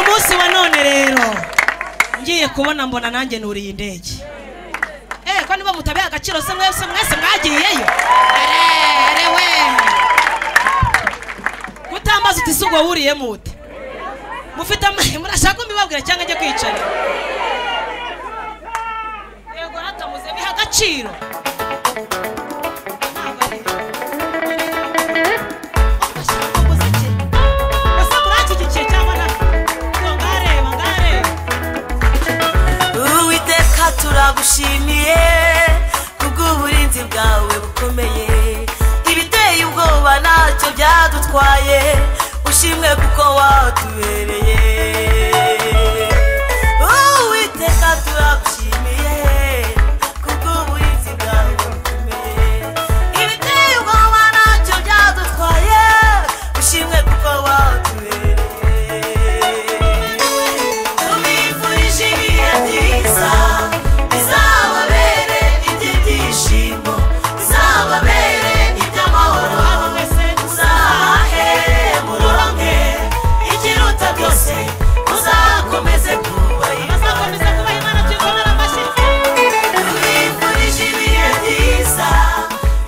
munsi wa none rero ngiye kubona mbona nanjye nuriye indege eh ko niba mutabiha agaciro se mwese mwese mwagiyeyo erewe mutambaza uti si ubwo wuriye mute mufite amahe murashaka mbibabwira cyangwa ajya kwicara yego ratamuze biha agaciro Ntabwo ari. Ugashaka umuziki. Ese muri iki gice cyangwa nta- Ngo ngareba, ngareba. uwiteka turagushimiye kubw'uburinzi bwawe bukomeye ibiteye ubwoba ntacyo byadutwaye ushimwe kuko watubereye uwiteka turagushimiye kubw'uburinzi bwawe bukomeye ibiteye ubwoba ntacyo byadutwaye ushimwe kuko watubereye tubifurije ibihe byiza bizababere iby'ibyishimo bizababere iby'amahoro muzahahe muronke ikiruta byose muzakomeze kubahiza Azakomeza kubaha Imana tuyikomere amashyi. tubifurije ibihe byiza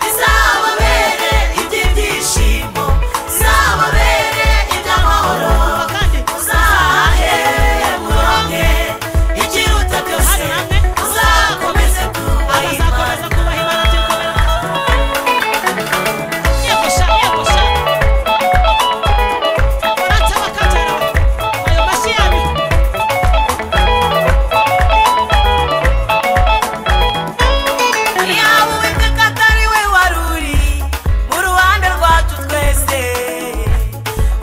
bizababere iby'ibyishimo bizababere iby'amahoro Kandi uzahe muronke ikiruta byose Hano namwe. uzakomeze kubaha azakomeza imana kubaha Imana tuyikomere amashyi. Yego sha, yego sha. Barata bakatera. Ayo mashyi yabo. yaba uwiteka atari we wari uri mu ruhande rwacu twese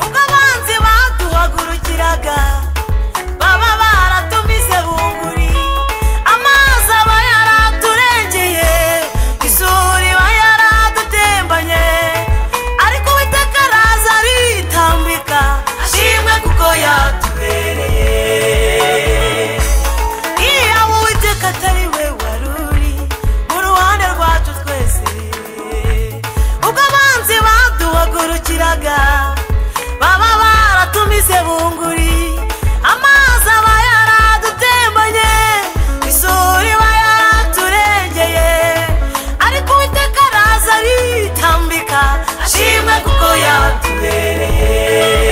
ubwo abanzi baduhagurukiraga baba baratumize bunguri amazi aba yaraturengeye isuri iba yaradutembanye ariko uwiteka araza aritambika ashimwe kuko yatubereye iya uwiteka atari we wari uri mu ruhande rwacu twese ubwo abanzi baduhagurukiraga baba baratumize bunguri amazi aba yaradutembanye isuri iba yaraturengeye ariko uwiteka araza aritambika ashimwe kuko yatubereye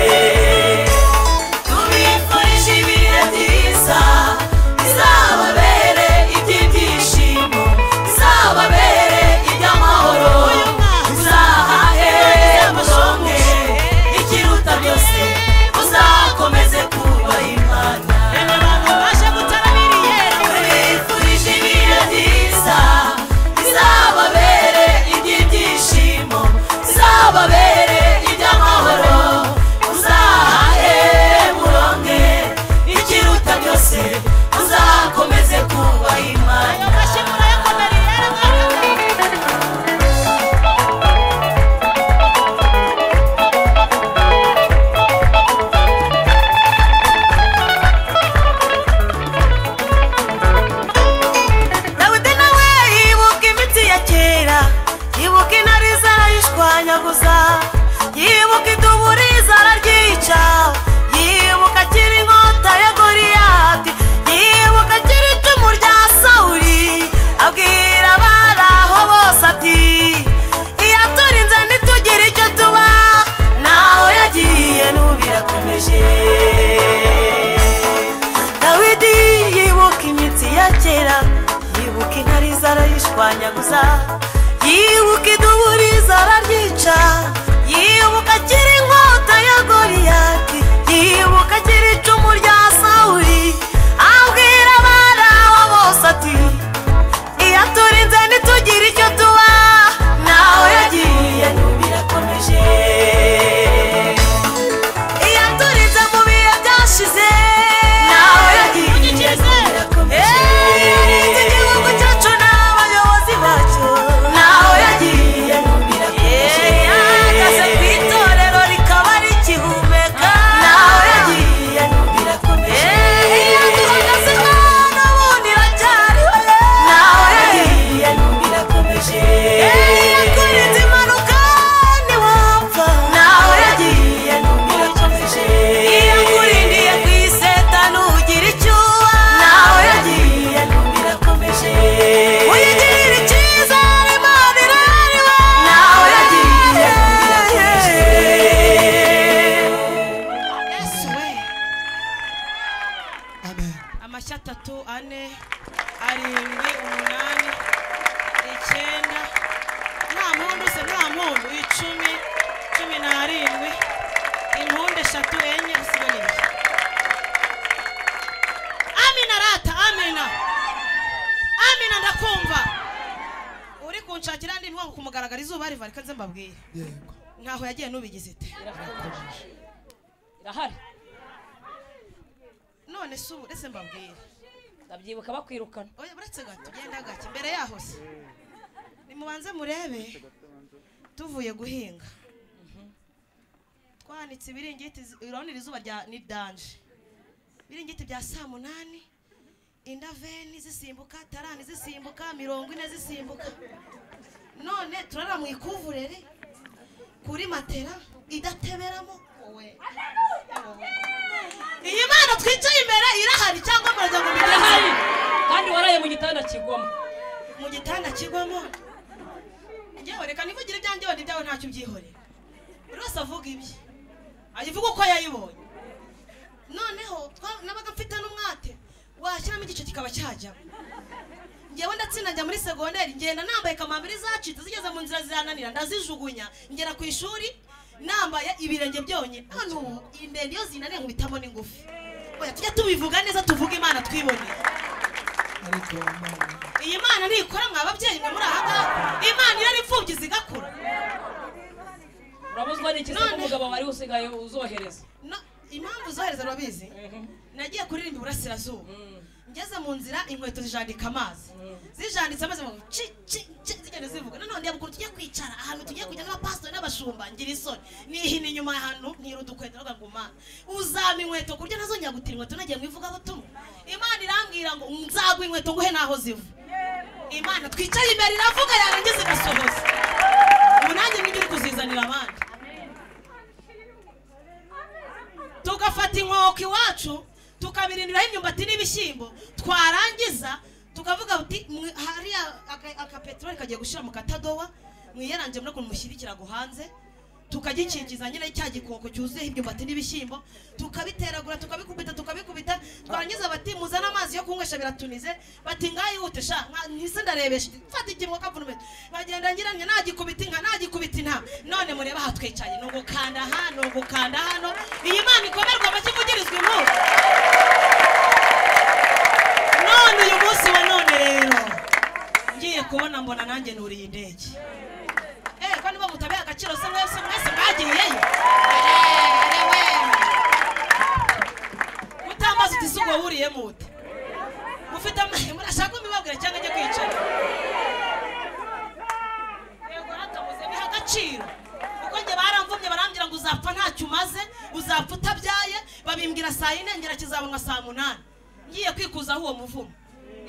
tubifurije ibihe byiza bizababere iby'ibyishimo bizababere iby'amahoro muzahahe muronke ikiruta byose muzakomeze kubaha imana Eme abantu baje gutarabiriye. tubifurije ibihe byiza bizababere iby'ibyishimo bizababere iby'amahoro muzahahe muronke ikiruta byose muzakomeze kubaha imana Ayo mashyi murayakomeriye. dawidi nawe yibuka imitsi ya kera yibuka intare zarayishwanyaguza yibuka iduburi zararyica yibuka akiri inkota ya goriyati yibuka akiri icumu rya sawuri abwira abari aho bose ati iyaturinze ntitugire icyo tuba naho yagiye n'ubirakomeje dawidi yibuka imitsi ya kera yibuka intare zarayishwanyaguza yibuka iduburi zararyica yibuka akiri inkota ya goriyati yibuka akiri icumu rya sawuri abwira abari aho bose ati iyo turinze ntitugire icyo tuba naho yagiye n'ubirakomeje iyo turinze mu bihe byashize naho yagiye n'ubirakomeje iki gihugu cyacu n'abayobozi bacyo naho yagiye n'ubirakomeje ahagaze ku itorero rikaba rikihumeka amashyi atatu ane arindwi umunani icyenda nta mpundu se nta mpundu icumi cumi n'arindwi impundu eshatu enye usigaye amina rata amina amina ndakumva uri kunshakira andi mpundu kumugaragara izuba riva reka nze mbabwire yego ntaho yagiye nubigize ite irakomeje irahari none se ubu ese mbabwire ndabyibuka bakwirukana oya buretse gato genda gake imbere yaho se nimubanze murebe tuvuye guhinga twanitse ibiringiti zi- urabona iri zuba rya ni danje ibiringiti bya saa munani indaveni zisimbuka tarani zisimbuka mirongo ine zisimbuka none turara mu ikuvurere kuri matera idateberamo wowe iyi mana twicaye imbere irahari cyangwa muragira ngo mbigenze irahari kandi waraye mu gitanda kigwamo mu gitanda kigwamo njyewe reka nivugire ibyanjye wenda ibyawe ntacyo ubyihorera buri wese avuga ibye ayivuga uko yayibonye noneho twa- nabaga mfite n'umwate washyiramo igice kikaba cyajyamo ngewe ndatsinda njya muri segonderi ngenda nambaye kamambiri zacitse zigeze mu nzira zirananira ndazijugunya ngera ku ishuri nambaye ibirenge byonyine hano ubu indende iyo zinaniye nkubitamo n'ingufu oya tujye tubivuga neza tuvuge imana twiboneye ariko imana iyi mana ntikora mwa babyeyi mwe muri aha ngaha imana iyo ari imfubyi zigakura urabuzwa n'iki se None- umugabo wari usigaye uzohereza No- impamvu zohereza urabizi nagiye kuririmba iburasirazuba ngeze mu nzira inkweto zijandika amazi zijanditse amazi mu ci ci ci zigenda zivuga nanone yabukuru tujye kwicara ahantu tugiye kujya n'abapasitori n'abashumba ngira isoni nihina inyuma ahantu ntira udukweto ndavuga ngo mana uzampa inkweto ku buryo ntazongera gutira inkweto nagiye mu ivugabutumwa imana irambwira ngo nzaguha inkweto nguhe n'aho ziva imana twicare imbere iravuga yarangiza igasohoza ubu nanjye mwige uri kuzizanira abandi tugafata inkoko iwacu tukabirindiraho imyumbati n'ibishyimbo twarangiza tukavuga buti hariya aka- akapeteroli kagiye gushyira mu katadowa mwiyaranje muri ukuntu mushyira ikirago hanze tukagikingiza nyine cya gikoko cyuzuyeho imyumbati n'ibishyimbo tukabiteragura tukabikubita tukabikubita twarangiza bati muzane amazi yo kunywesha biratunize bati ngayihute sha nka- ntise ndarebesha mfata ikimwa kavunumetwe nkagenda ngiranye nagikubita inka nagikubita intama none murebe aha twicaye ni ugukanda aha ni ugukanda hano iyi mana ikomerwa amashyi ivugirizwa inkuru none uyu munsi wa none rero ngiye kubona mbona nanjye nuriye indege eh ko niba mutabiha agaciro se mwese mwese mwagiyeyo erewe mutambaza uti si uwo wuriye mute mufite amazi murashaka kumibabwira cyangwa ajya kwicara yego hatabuze biha agaciro kuko njye baramvumye barambwira ngo uzapfa ntacyo umaze uzapfa utabyaye babimbwira saa yine ngera kizaba nka saa munani ngiye kwikuza aho uwo muvumo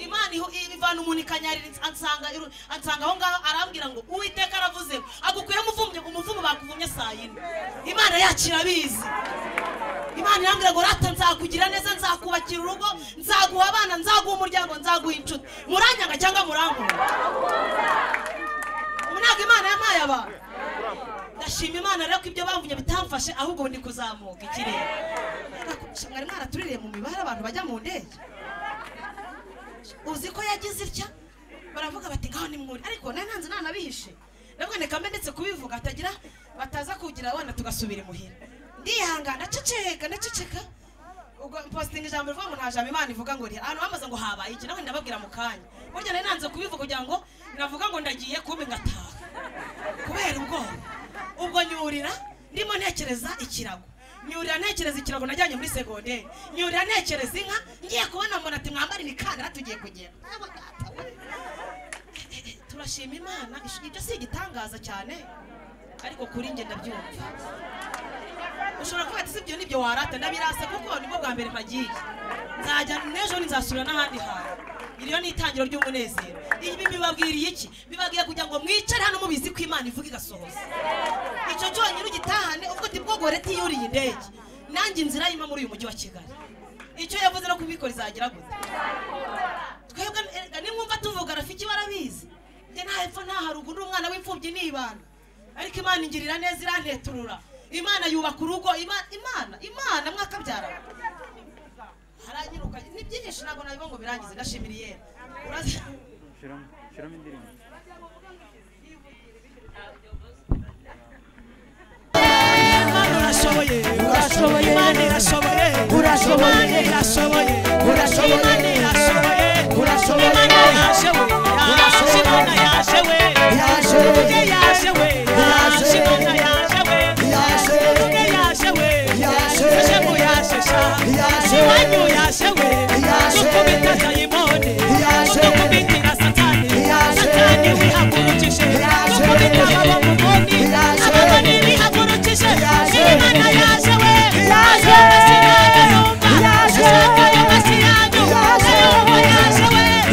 imana iho- ivana umuntu ikanyarira ansanga iru- ansanga aho ngaho arambwira ngo uwiteka aravuze ngo, agukwiye umuvumyi umuvumo bakuvumye saa yine imana yacu irabizi imana irambwira ngo rata nzakugira neza nzakubakira urugo nzaguha abana nzaguha umuryango nzaguha inshuti muranyanga cyangwa murankunda ubu ntabwo imana yampaye abantu ndashima imana rero ko ibyo bamvunye bitamfashe ahubwo ubu ndi kuzamuka ikirere Mwaraku- mwari mwaratuririye mu mibare abantu bajya mu ndege uzi ko yagize itya baravuga bati ngaho ni mwuri ariko nari nanze nanabihishe nabwo neka ndetse kubivuga hatagira bataza kugira abana tugasubira imuhira ndihangana ndaceceka ndaceceka ubwo positinga ijambo rivuga ngo nta jambo imana ivuga ngo rihari ahantu bamaze ngo habaye iki nawe ndababwira mu kanya burya nari nanze kubivuga kugira ngo navuga ngo ndagiye kubi ngataha kubera ubwoba ubwo nyurira ndimo ntekereza ikirago nyurira ntekereza ikirago najyanye muri segonderi nyurira ntekereza inka ngiye kubona mbona ati mwambare imikandara tugiye kugera Aba data we. turashima imana ibyo si igitangaza cyane ariko kuri njye ndabyumva ushobora kuba ati sibyo nibyo warata ndabirasa kuko nibwo bwa mbere mpagiye nzajya n'ejo nzasura n'ahandi hantu iriyo ni itangiro ry'umunezero ibi bibabwiriye iki bibabwiye kugira ngo mwicare hano mubizi ko imana ivuga igasohoza icyo cyonyine ugitahane ubwo tibwogore tiyuriye indege nanjye inzira yima muri uyu mujyi wa kigali icyo yavuze no kubikora izagira gute twebwe erega nimwumva tuvuga rafiki barabizi njye nta hepfo nta haruguru uri umwana w'imfubyi n'ibana ariko imana ingirira neza iranteturura imana yubaka urugo Ima- imana imana mwakabyara haranyiruka ni byinshi ntabwo nabivuga ngo birangize gashimiriye urazi Şuram, şuram indireyim. imana urashoboye Urashoboye. imana irashoboye Urashoboye. imana irashoboye Urashoboye. imana irashoboye Urashoboye. imana yaje we yaje imana Urashoboye. yaje we Yaje. Tuvuge yaje we Yaje. yaje imana yaje we Yaje. Tuvuge yaje we Yaje. yaje mu yaje sha Yaje. iwanyu yaje we Yaje. dukubita dayimoni Yaje. dukubitira satani Yaje. satani wihagurukishe Yaje. dukubita ababo mu boni Yaje. ababoni bihagurukishe Yaje. imana yaje we Yaje. sinagayumba sinagayo masiyanyu Yaje. Yaje. kayumba yaje we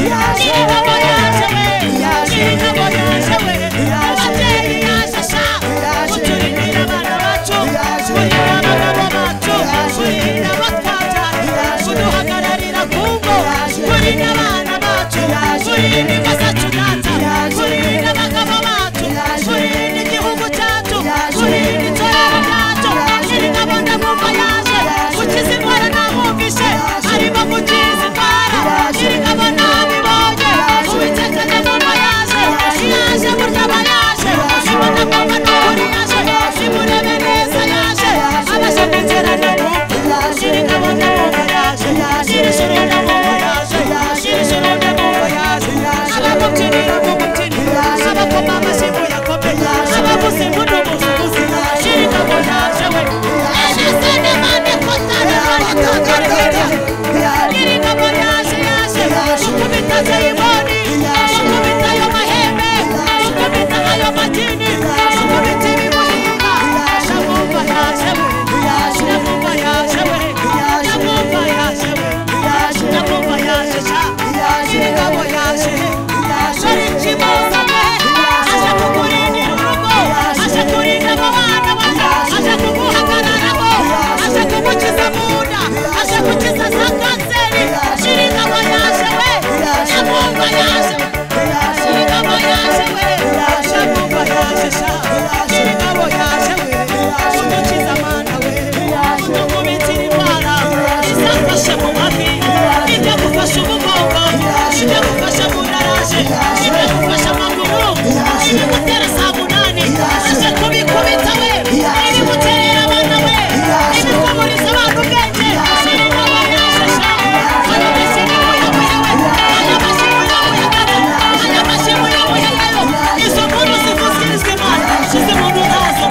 Yaje. nyirigabo yaje we Yaje. nyirigabo yaje we Yaje. ababyeyi yaje sha Yaje. kuturindira abana bacu Yaje. kurihira abagabo bacu Yaje. kurihira abatwabyara Yaje. kuduhagararira ku ngo Yaje. kurinda abana bacu Yaje. kurinda ingo zacu data Yaje. kurinda abagabo bacu Yaje. kurinda igihugu cyacu Yaje. kurinda itorero ryacu Yaje. nyirigabo ndamwumva yaje Yaje. gukiza indwara nahumvishe Yaje. arimo gukiza indwara Yaje. nyirigabo ntabibonye Yaje. ubiteka ndamwumva yaje Yaje. yaje buryaba yaje Yaje. ibona mama ntaburi yaje Yaje. imurebe neza yaje Yaje. abashaka inzira ndamwumva Yaje. nyirigabo ndamwumva yaje Yaje. nyirigabo ndamwumva yaje Yaje. nyirigabo ndamwumva yaje Yaje. abamubyinira mumubyinira Yaje. abakoma amashyi muyakomeye Yaje. abavuza impundu muzivuze Yaje. nyirigabo yaje we Yaje n'imana ikotana ikotana nyirigabo yaje yaje ukubita zayiboni ukubita ayo mahembe ukubita ayo madini ukubita ibimuhimba ndamwumva yaje we ndamwumva yaje we ndamwumva yaje we ndamwumva yaje sha nyirigabo yaje shori kimuzane aje kukurindira urugo aje kurinda ababana bato aje kuguhagararaho aje kugukiza munda aje gukiza za kanseri nyirigabo yaje we ndamwumva yaje we nyirigabo yaje we ndamwumva yaje sha nyirigabo yaje we kudukiza amana we kutugubitira indwara izafashe mu mavi ijya gufasha umugongo ijya gufasha mu naraje ijya gufasha amaguru ijya gutera saa munani aje kubikubita we iri guterera abana we iri kuburiza abantu ubwenge nyirigabo yaje sha hano bashyira muyamuyawe hano bashyira muyamuyagana hano bashyira muyamuyagayo izo nkuru zivuzirizwa imana shize mu ntazo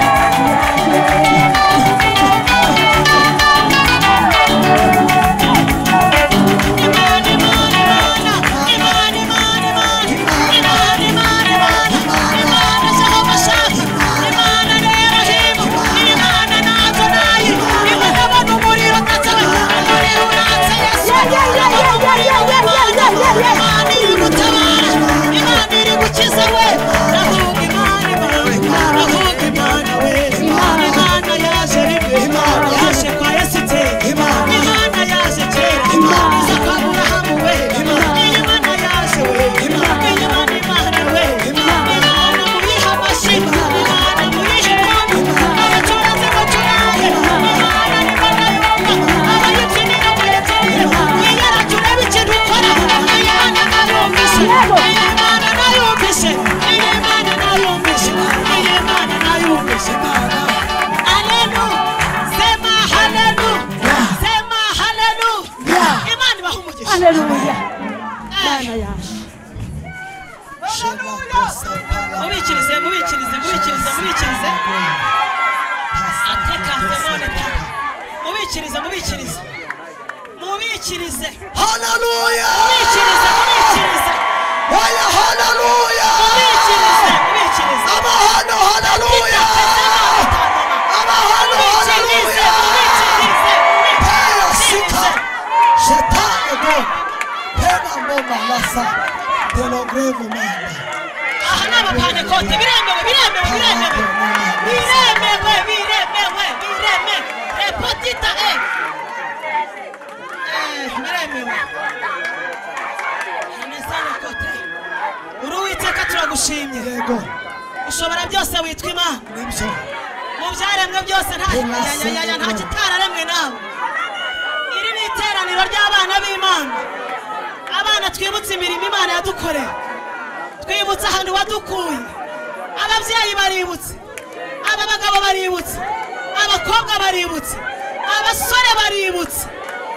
Yaje kwa Yesu te Imana yaje kera Iza kwa Aburahamu we Imana yaje we Imana Imana we Imana muyiha amashyi Imana muyiha impundu Abacuranzi bacurange Imana niko ndayumva Abayibyinira muyibyinire Mwiyara turebe ikintu ukora Imana nayumvise Imana nayumvise Imana nayumvise Imana nayumvise Imana Alelu, sema halelu, sema halelu. Imana ibaha umugisha. Mubikirize, mubikirize, mubikirize, mubikirize. Ateka demone ta. Mubikirize, mubikirize. Mubikirize. Mubikirize, mubikirize. Mubikirize, mubikirize. Mubikirize, mubikirize, mubikirize. Aha ni abapane kote, biremewe, biremewe, biremewe. biremewe biremewe bireme repotita e biremewe anisana kote uri uwiteka turagushimye ushobora byose witwa imana mu byaremwe byose nta Imana si ya- ya- ya- nta Imana. kitararemwe nawe iri ni iteraniro ihuriro ry'abana b'imana abana twibutse imirimo imana yadukoreye twibutse ahantu wadukuye ababyeyi baributse aba bagabo baributse abakobwa baributse abasore baributse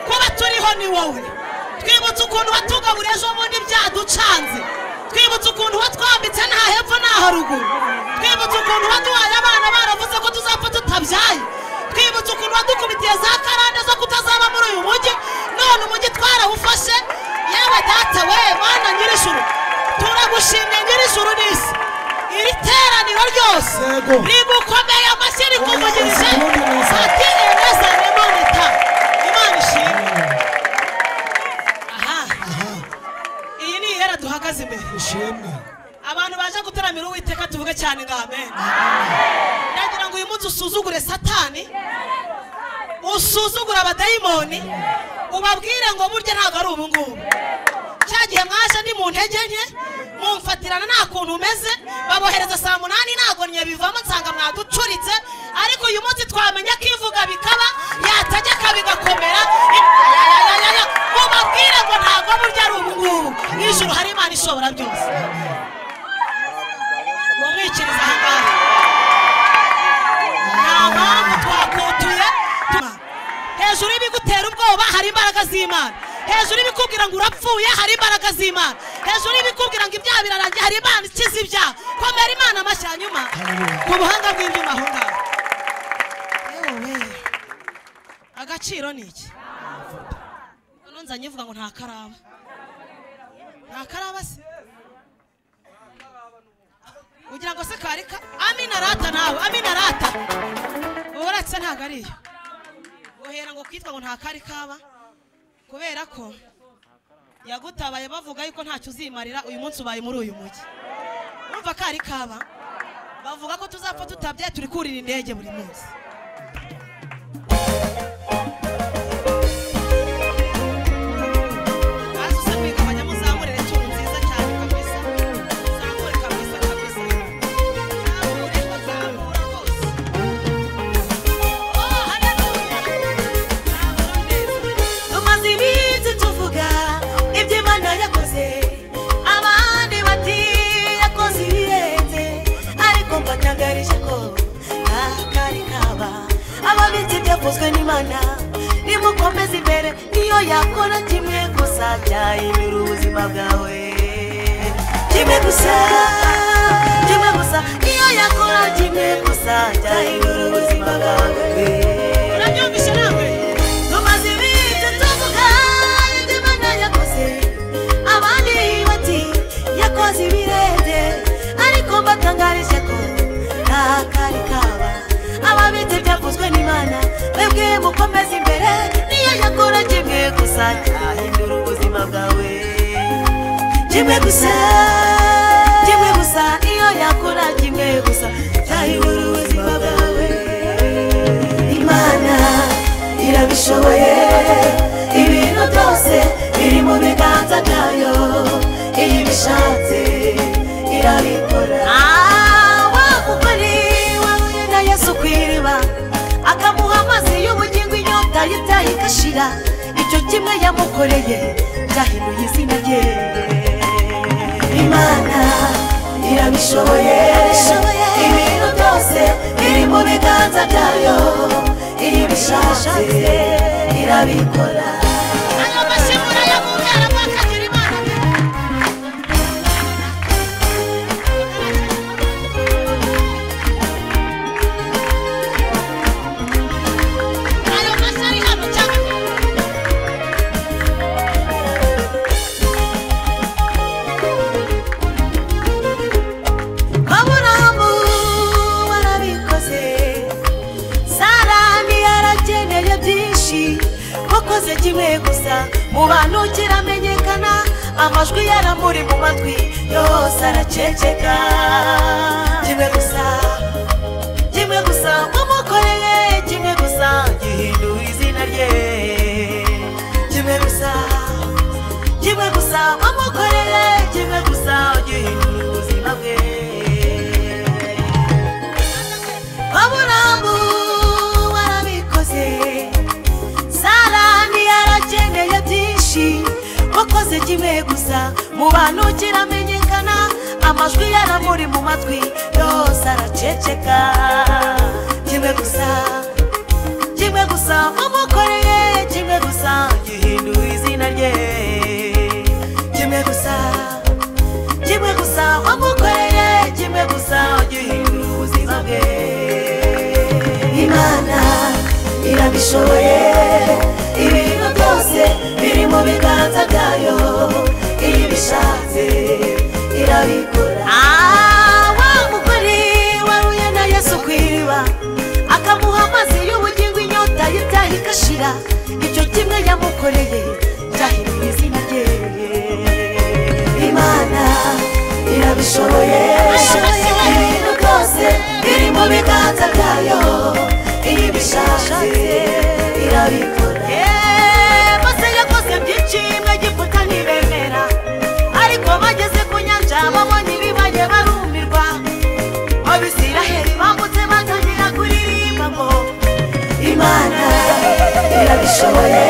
kuba turiho ni wowe twibutse ukuntu watugaburiye ejo bundi byaducanze twibutse ukuntu watwambitse nta hepfo nta haruguru twibutse ukuntu waduhaye abana baravuze ko tuzapfa tutabyaye twibutse ukuntu wadukubitiye za karande zo kutazaba muri uyu mujyi none umujyi twarawufashe yewe data we mana nyir'ijuru turagushimye nyir'ijuru n'isi iri teraniro ryose Yego. rimukomeye amashyi rikuvugirije Yesu, neza. satire neza imana ita imana ishimwe aha aha iyi ni ihera duhagaze imbere ishimwe abantu baje gutaramira uwiteka tuvuge cyane ngo amen ndagira ngo uyu munsi usuzugure satani usuzugure abadayimoni ubabwire ngo burya ntabwo ari ubu ngubu cya gihe mwaje ni mu ntege nke mumfatirana nta kuntu umeze babohereza saa munani ntabwo bivamo nsanga mwaducuritse ariko uyu munsi twamenya ko ivuga bikaba yategeka bigakomera yayayayaya mubabwire ngo ntabwo burya ari ubu ngubu n'ijuru hari imana ishobora byose mumwikiriza aha ngaha nta mpamvu twakutuye tu- hejuru y'ibigutera ubwoba hari imbaraga z'imana hejuru y'ibikubwira ngo urapfuye hari imbaraga z'imana hejuru y'ibikubwira ngo ibyaha birarangiye hari imana ikiza ibyaha komera imana amashyi hanyuma ku buhanga bw'ibyuma aho ngaho yewe agaciro ni iki none nzanye ivuga ngo nta karaba nta karaba se ugira ngo se kari ka amina rata nawe amina rata uratse ntabwo ari iyo uhera ngo kwitwa ngo nta kari kaba kubera ko yagutabaye bavuga yuko ntacyo uzimarira uyu munsi ubaye muri uyu mujyi urumva kari kaba bavuga ko tuzapfa tutabyaye turi kurira indege buri munsi Bazi usabika abanyamuzamurire cy'ubu nziza cyane kabisa zamure kabisa kabisa zamure zamura rwose oh haleluya zamura neza tumaze iminsi tuvuga ibyo imana yakoze abandi bati yakoze ibirenze ariko mbatangarije ko akari kaba ababitse byavuzwe n'imana nimukomeze imbere niyo yakora kimwe gusa cyahindura ubuzima bwawe kimwe gusa kimwe gusa niyo yakora kimwe gusa cyahindura ubuzima bwawe urabyumvise nawe tumaze iminsi tuvuga ibyo imana yakoze abandi bati yakoze ibirenge ariko mbatangarije ko nta kari kaba ababitse byavuzwe n'imana mwebwe mukomeze imbere niyo yakora kimwe gusa cyahindura ubuzima bwawe kimwe gusa kimwe gusa iyo yakora kimwe gusa cyahindura ubuzima bwawe imana irabishoboye ibintu byose biri mu biganza byayo iyo ibishatse irabikora wahuganiwe na yesu ku iriba akamuha amazi y'ubugingo inyota ye byayo igashira icyo kimwe yamukoreye byahinduye izina rye imana irabishoboye ibintu byose biri mu biganza byayo iyo ibishatse irabikora ayo mashimura yo mu byara mwakagira imana ayo mashyi ari hano cyane aburahamu warabikoze sara ntiyarakeneye byinshi wakoze kimwe gusa mu bantu kiramenyekana amajwi yaramuri mu matwi yose araceceka kimwe gusa kimwe gusa wamukoreye kimwe gusa gihindura izina rye kimwe gusa kimwe gusa wamukoreye kimwe gusa ugihindura ubuzima bwe aburamu warabikoze sara ntiyarakeneye yavuze kimwe gusa mu bantu kiramenyekana amajwi yaramuri mu matwi yose araceceka kimwe gusa kimwe gusa wamukoreye kimwe gusa gihinduye izina rye kimwe gusa kimwe gusa wamukoreye kimwe gusa ugihindura ubuzima bwe imana irabishoboye ibintu byose biri mu biganza byayo iyo ibishatse irabikora Ah, wa mugore waruye na yesu ku iriba akamuha amazi y'ubugingo inyota y'ibyaha igashira icyo kimwe yamukoreye byahinduye izina rye imana irabishoboye ibintu byose biri mu biganza byayo iyo ibishatse irabikora bose yakoze byinshi mwagifuta ntibemera ariko bageze ku nyanja babonye ibibaye barumirwa abisiraheli bambutse batangira kuririmba ngo imana irabishoboye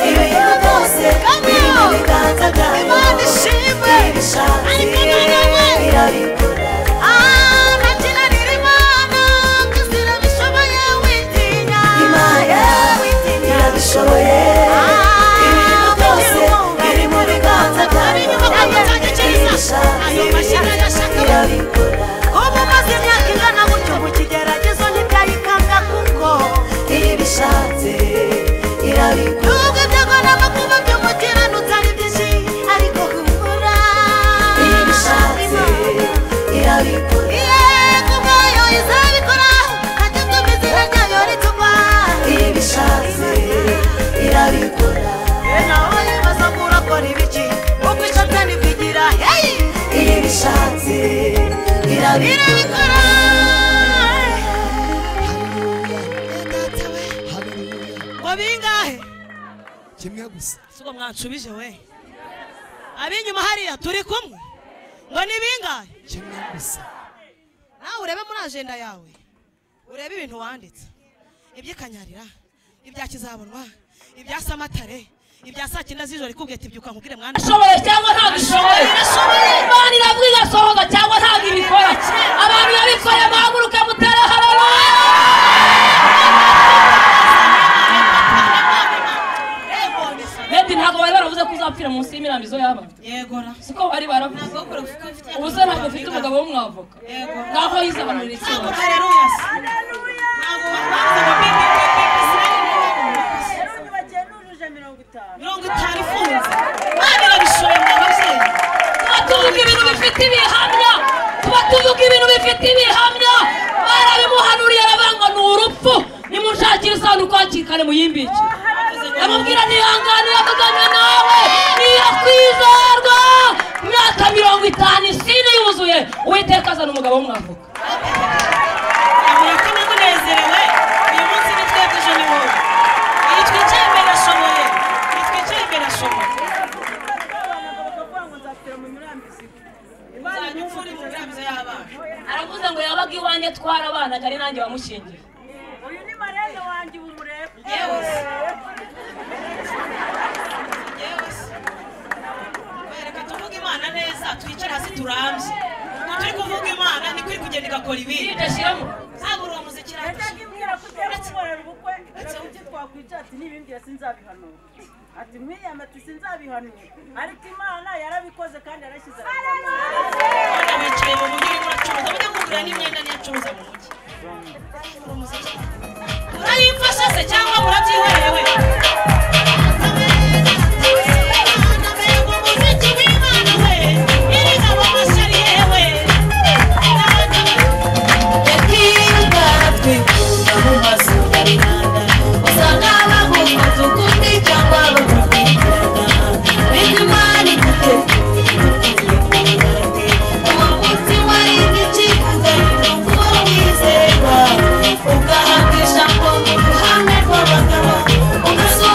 ibintu byose biri mu biganza byayo imana ishimwe ariko noneho irabikora Ah, nakina riri Imana, gusa irabishoboye, witinya. Witinya. Ah, kugira ngo ari inyuma kandi utagikiriza. Ayo mashira yashaka ubu maze imyaka ingana gutyo mu kigeragezo ntibyayikanga kuko iyo ibishatse irabikora nubwo byagombaga kuba by'umukiranutsi ari byinshi ariko humura iyo ibishatse irabikora yego mwayo izabikora ajya atuma izina ryayo rituma iyo ibishatse irabikora nawe yibaza ngo urakora ibiki uko ishatani kwigira heyi iyo ibishatse irabikora ngo bingahe kimwe gusa siko mwanshubije we ab'inyuma hariya turi kumwe ngo ni bingahe kimwe gusa nawe urebe muri ajenda yawe urebe ibintu wanditse iby'ikanyarira ibya kizabonwa ibya samatare ibya saa cyenda z'ijoro ikubwita ibyuka nkubwire mwana ishoboye cyangwa ntabwo ishoboye imana iravuga igasohoza cyangwa ntabwo ibikora abantu babikoreye muhaguruke mutare haraba beti ntabwo bari baravuze ko uzapfira munsi y'imirambizo y'aba yegora siko bari baravuze ntabwo ukora ufite ufite ubu se ntabwo mfite umugabo w'umwavoka yego ngaho yize abantu ikibazo haleluya ntabwo bavuze mirongo itanu ifunze mwana irabishoboye mwa babyeyi tuba tuvuga ibintu bifite ibihamya tuba tuvuga ibintu bifite ibihamya barabimuhanuriye aravuga ngo ni urupfu nimushakire isanduku hakiri kare muyimbike amubwira ntihangane yavugana nawe niyakwizerwa imyaka mirongo itanu isine yuzuye uwiteka azana umugabo w'umwavoka murakamu munezerewe uyu munsi ni twebwe ejo ni wowe iyi twicaye imbere ashoboye iyi twicaye imbere ashoboye uzajya upfura imigambi y'abana aravuze ngo yabaga iwanjye twara abana ari nanjye wamushingiye Uyu ni marembo wanjye ubu murebe. yewe se yewe se wereka tuvuge imana neza twicare hasi turambye ubu turi kuvuga imana niko iri kugenda igakora ibindi iryo shyiramo ntabwo uri umuzikira Yajyaga imbwira ko ugiye gukorera ubukwe, reka ibyo twakwicara ati nibimbwira sinzabihanura. Ati mwiyama ati sinzabihanura. Ariko Imana yarabikoze kandi yarashyize arabihanura. abana bicaye mu mujyi urimo uracuruza bajya kugura n'imyenda niyo acuruza mu mujyi urayimfasha se cyangwa murabyihoreye we Ugahabwa ijambo mu ruhame rw'abagabo, ugasa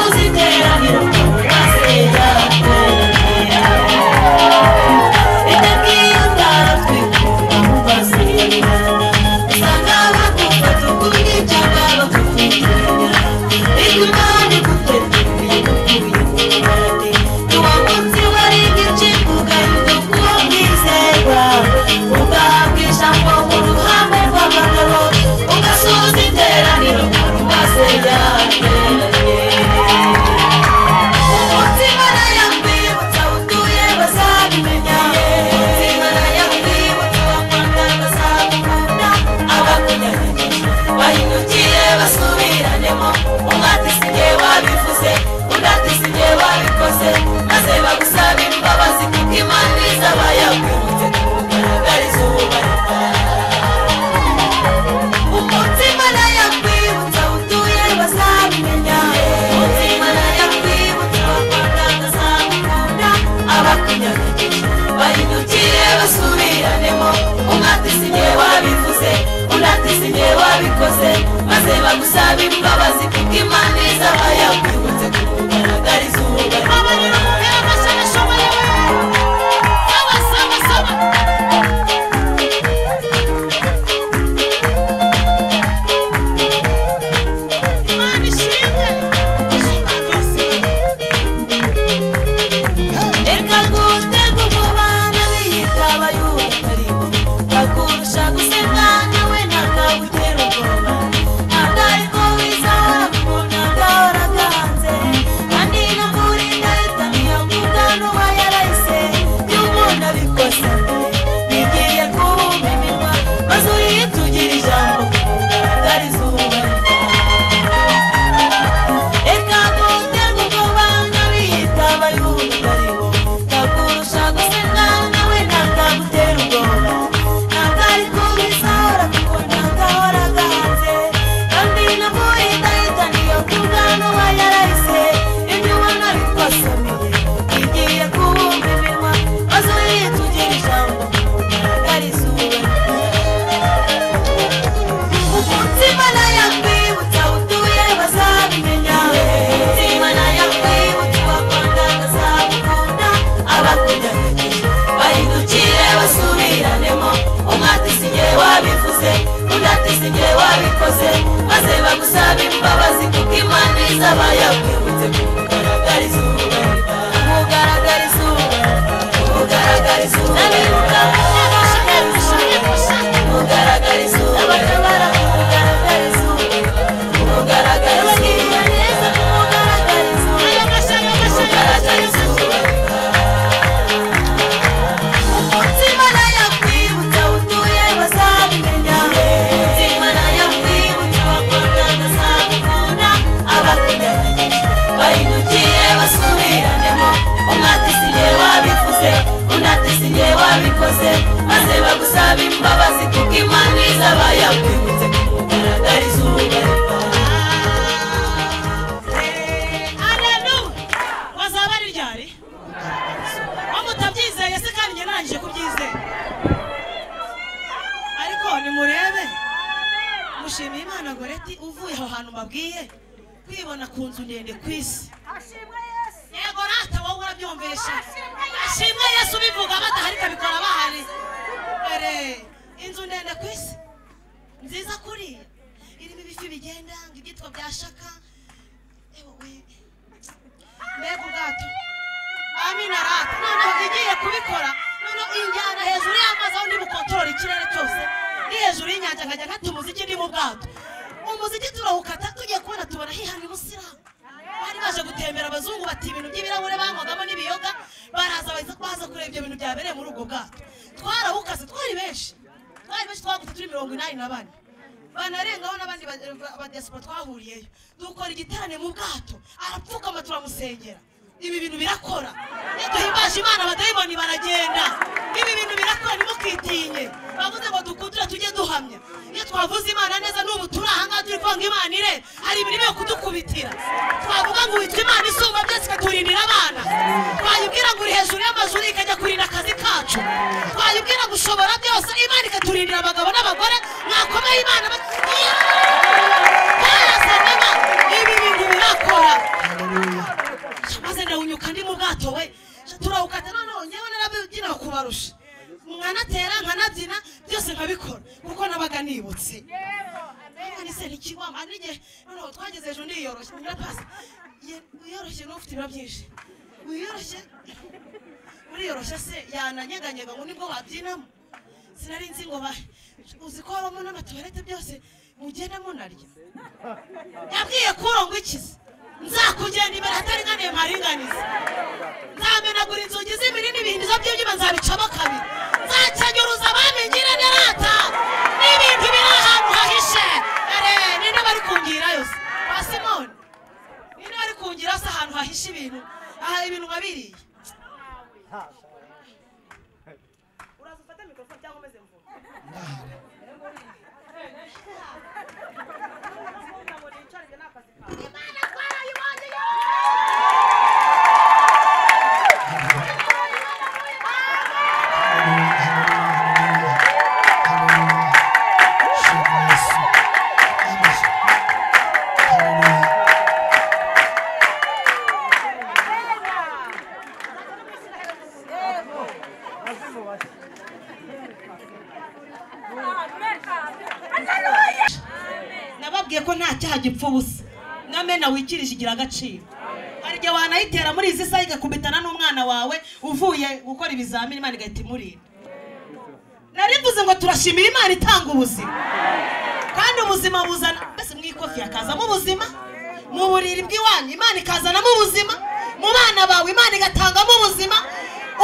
babikoze maze bagusaba imbabazi kuko imana izaba yakwibutse kukugaragariza ubugarirwa aleluya wazaba ari ryari waba utabyizeye se kandi njye narangije kubyizera ariko nimurebe mushimiye imana goreti uvuye aho hantu mbabwiye kwibona ku nzu ndende ku isi yego rata wowe urabyumvisha ashimwe yesu ubivuga badahari ikabikora bahari dore inzu ndende ku isi nziza kuriya irimo ibifi bigenda ngo ibyitwa bya shaka ewe mbega ubwato amina rata noneho igiye kubikora noneho injyana hejuru y'amazi aho niba ukontorora ikirere cyose ni hejuru y'inyanja nkajya nkata umuziki ni mu bwato umuziki turawukata tugiye kubona tubona hihana umusilamu bari baje gutembera abazungu bati ibintu by'ibirahure banywagamo n'ibiyoga baraza baza baza kureba ibyo bintu byabereye muri ubwo bwato twarawukase twari benshi twari benshi twagutse turi mirongo inani na bane banarengaho n'abandi ba- ba- abadiyasipora twahuriyeyo dukora igiterane mu bwato arapfukama turamusengera ibi bintu birakora iyo duhimbaje imana abadayimoni baragenda ibi bintu birakora ntimukitinye bavuze ngo dukundure tujye duhamya iyo twavuze imana neza n'ubu turi ahangaha turi kuvuga ngo imana ire hari imirimo yo kudukubitira twavuga ngo witwa imana isumba byose ikaturindira abana twayibwira ngo uri hejuru y'amazuru ikajya kurinda akazi kacu twayibwira ngo ushobora byose imana ikaturindira abagabo n'abagore mwakomeye imana ba- Barasanaga, ibi bintu birakora maze ndawunyuka ndi mu bwato we turawukata noneho ngewe narabyina kubarusha nkanatera nkanabyina byose nkabikora kuko nabaga nibutse nise ntikiwama n'igihe noneho twageze hejuru ndiyoroshye ndapasa Ye- wiyoroshye n'ufite ibiro byinshi wiyoroshye uriyoroshya se yananyeganyega ngo nibwo wabyinamo sinari nzi ngo ba- uzi ko habamo n'amatuwarete byose mugenda munarya yabwiye kuro ngo ikize nzakugenda imbere hataringaniye mparinganize nzamenagura inzugi z'imirindi ibihindizo by'ibyuma nzabicamo kabiri nzakenyuruza abamenyire nerata n'ibintu biri ahantu hahishe ere ninde bari kungira yose ba simoni ninde bari kungira se ahantu hahishe ibintu aha ibintu nka biriya uraza ufate mikorofone cyangwa umeze mvuga nababwiye ko nta cyaha gipfa ubusa n'amena wikirije igira agaciro hari igihe wanayitera muri izi saha igakubitana n'umwana wawe uvuye gukora ibizamini imana igahita imurinda nari mvuze ngo turashimira imana itanga ubuzima kandi ubuzima buzana mbese mu ikofi hakazamo ubuzima mu buriri bw'iwanyu imana ikazanamo ubuzima mu bana bawe imana igatangamo ubuzima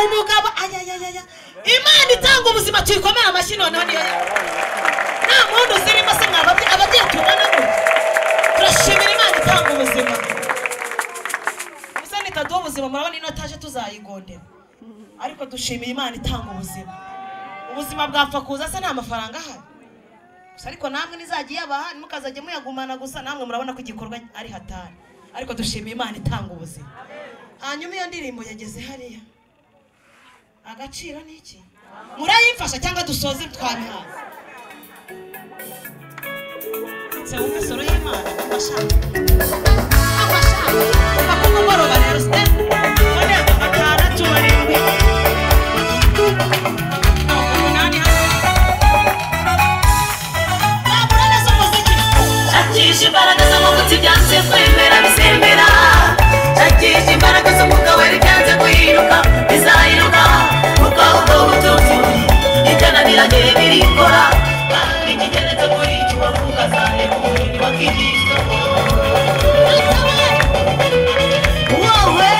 umugabo ayayayaya imana itanga ubuzima tuyikomere amashyi noneho niyo ya- nta muntu zirimo se mwababye abagiye tubona gutya turashimira imana itanga ubuzima gusa nitaduha ubuzima murabona ino taje tuzayigondera ariko dushimiye imana itanga ubuzima ubuzima bwapfa kuza se nta mafaranga ahari gusa ariko namwe nizajya iyabaha ntimukazajye muyagumana gusa namwe murabona ko igikorwa ari hatari ariko dushimiye imana itanga ubuzima hanyuma iyo ndirimbo yageze hariya agaciro ni iki murayimfasha cyangwa dusoze twabihaze Se busca solo llamar a WhatsApp. A WhatsApp. Kuva ku mugoroba rero step. One atandatu barindwi. Umunani hano. Babura neza umuziki. shakisha imbaraga z'amavuta ibyanze kwemera bisembera shakisha imbaraga z'umwuka wera ibyanze kwiruka bizayiruka kuko ubwo butunzi buri itananira dore birikora kandi kigeretse kuri iki wavuga zane umubiri wakigishwa wowe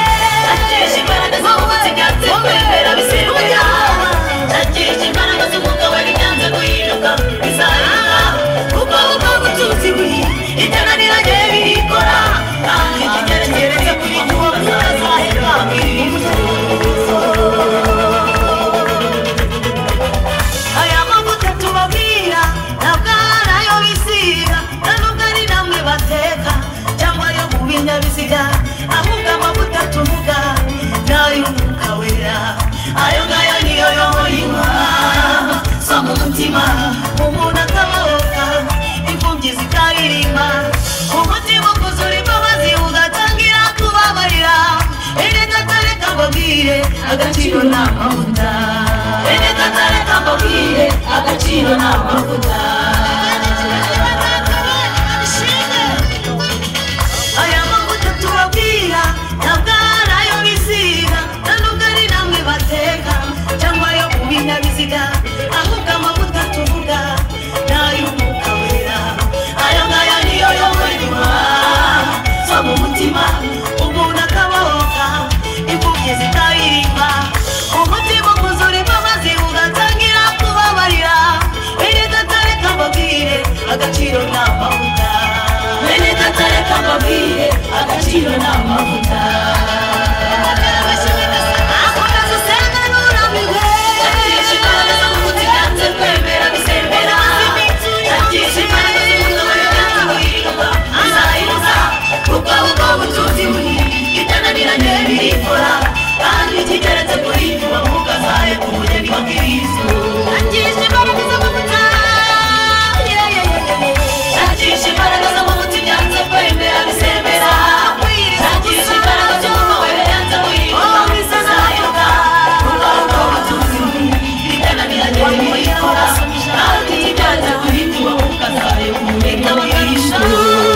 agaciro ni amavuta bene data reka mbabwire agaciro ni amavuta aya mavuta tubabwira ntabwo ari ayo biziga nta nubwo ari namwe bateka cyangwa ayo ku binyabiziga ahubwo amavuta tuvuga ni ay'umwuka wera aya ngaya niyo yobora inyuma zo mu mutima umuntu akabohoka imfubyi zitayirimba umutima ukuzura imbabazi ugatangira kubabarira bene datare kambabwire agaciro ni amavuta bene datare kambabwire agaciro ni amavuta Akomeza usenga nturamigwe. Agisha imbaraga zo mu kiganza twemera bisembera. Agisha imbaraga zo mu kiganza buhirwa, bizahiruka. Kuko ubwo butunzi buri itananiranye birikora kandi kigeretse kuri nyuma mwuka zayo ku bugeni wa kristo akisha imbaraga z'amavuta Yeah, yeah, yeah, yeah. akisha imbaraga z'amavuta ibyanze kwemera bisembera akisha imbaraga z'umwuka wera yanze guhinduka bizahiruka kuko ubwo butunzi buri itananiranye birikora kandi kigeretse kuri nyuma mwuka zayo ku bugeni wa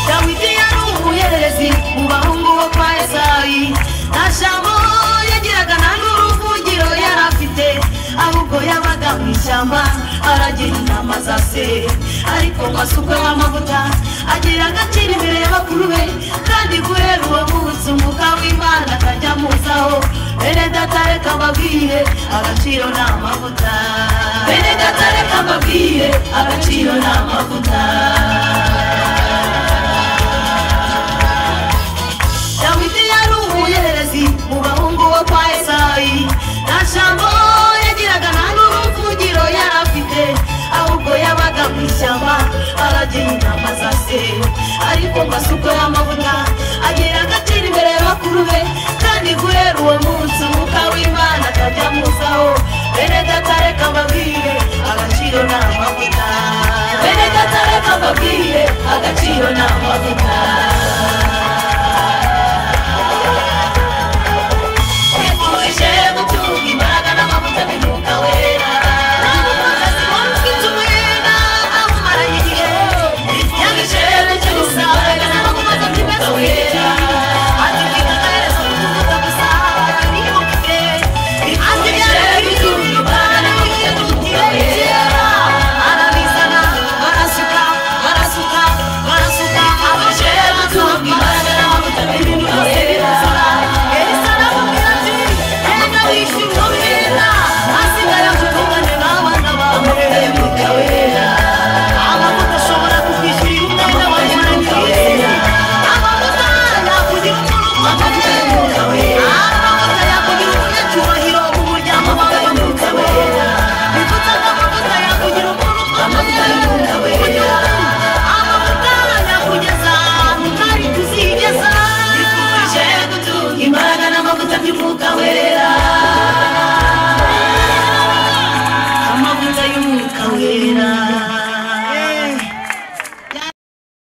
dawidi yari umuhererezi mu bahungu bo kwa esayi nta jambo yagiraga nta n'uruvugiro yari afite ahubwo yabaga mu ishyamba aragira inama za se ariko masukwe n'amavuta agira agaciro imbere ya bakuru be kandi guhera uwo munsi umwuka w'imana akajya amuzaho bene data reka mbabwire agaciro ni amavuta bene data reka mbabwire agaciro ni amavuta dawidi yari umuhererezi mu bahungu bo kwa esayi nta jambo yagiraga nta n'uruvugiro yari afite ahubwo yabaga mu ishyamba aragira inama za se ariko amasuko y'amavuta agira agaciro imbere ya bakuru be kandi guhera uwo munsi umwuka w'imana akajya amuzaho bene data reka mbabwire agaciro ni amavuta bene data reka mbabwire agaciro ni amavuta Twifurije gutunga imbaraga n'amavuta y'umwuka wera. N'umukozi wumvise umwenda amumara igihe. Twifurije gutunga imbaraga n'amavuta y'umwuka wera. Atubwira amaherezo kuvuga gusa niyo mvuge. Twifurije gutunga imbaraga n'amavuta y'umwuka wera. Arabizana, arasuka, arasuka, arasuka. Twifurije gutunga imbaraga n'amavuta y'umwuka wera. Amavuta y'umwuka wera